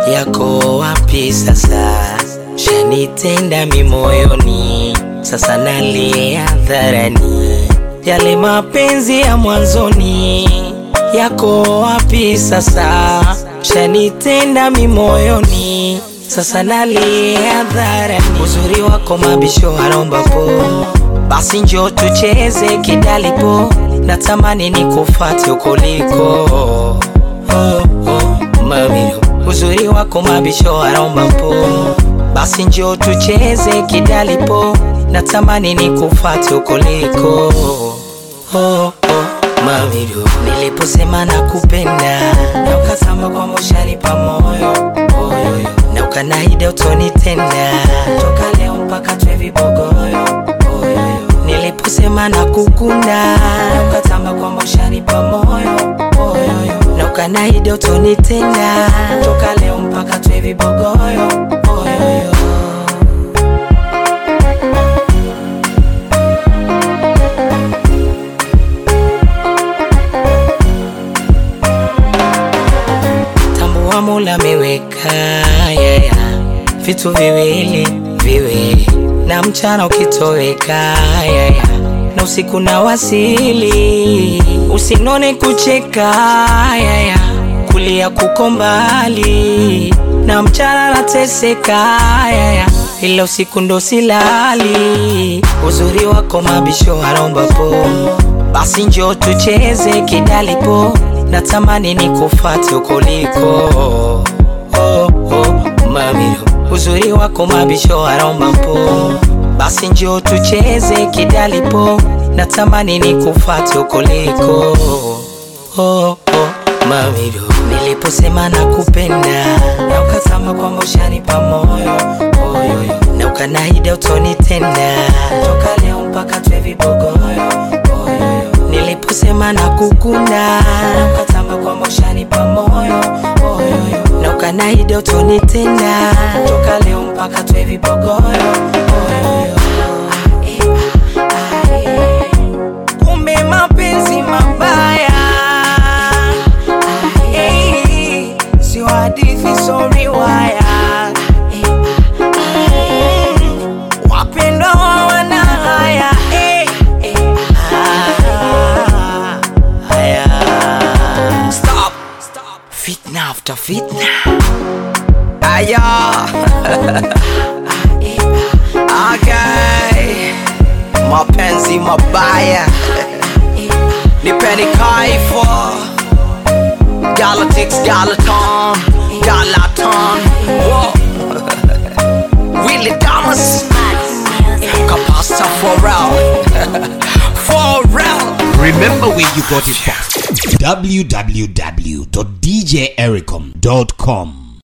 yako wapi sasa? Shanitenda mimoyoni, sasa nalia hadharani. Yale mapenzi ya mwanzoni yako wapi sasa? Shanitenda mimoyoni, sasa nalia hadharani. Uzuri wako mabisho anaomba po, basi njo tucheze kidalipo, natamani nikufate ukoliko oh, oh, mami uzuri wako mabisho anaomba po, basi njo tucheze kidalipo, natamani nikufate ukoliko oh, oh, mami niliposema nakupenda na ukasema kwamba ushanipa moyo moyo, na ukanaida utonitenda toka leo mpaka twe vibogoyo oyoyo. niliposema nakukunda na ukatamba kwamba ushanipa moyo oyoyo, na ukanaida utonitenda toka leo mpaka twe vibogoyo oyoyo. tambua Mola ameweka yeah, yeah. vitu viwili viwili, na mchana ukitoweka yeah, yeah. na usiku na wasili, usinone kucheka yeah, yeah. kulia kuko mbali, na mchana nateseka yeah, yeah. ila usiku ndo silali. Uzuri wako mabisho anaomba po, basi njo tucheze kidalipo, natamani nikufate ukoliko oh, oh, mami uzuri wako mabisho anaomba po, basi njo tucheze kidalipo, natamani nikufate ukoliko oh, oh, mami niliposema nakupenda na ukasema kwamba ushanipa moyo oyoyo, na ukanaida utonitenda toka leo mpaka twe vibogoyo oyoyo. Niliposema nakukunda na ukasema kwamba ushanipa moyo oyoyo, na ukanaida utonitenda toka leo mpaka twe vibogoyo oyoyo. Kumbe mapenzi mabaya Eh, sio hadithi, so riwaya Mm, wapendwa hawana haya eh, eh, ah, haya. Stop. Fitna after fitna aya okay. mapenzi mabaya nipeni kaifo Galactics, Galaton, Galaton, whoa. Willie Thomas, Capasta Pharrell, Pharrell. Remember where you got it from. www.djericom.com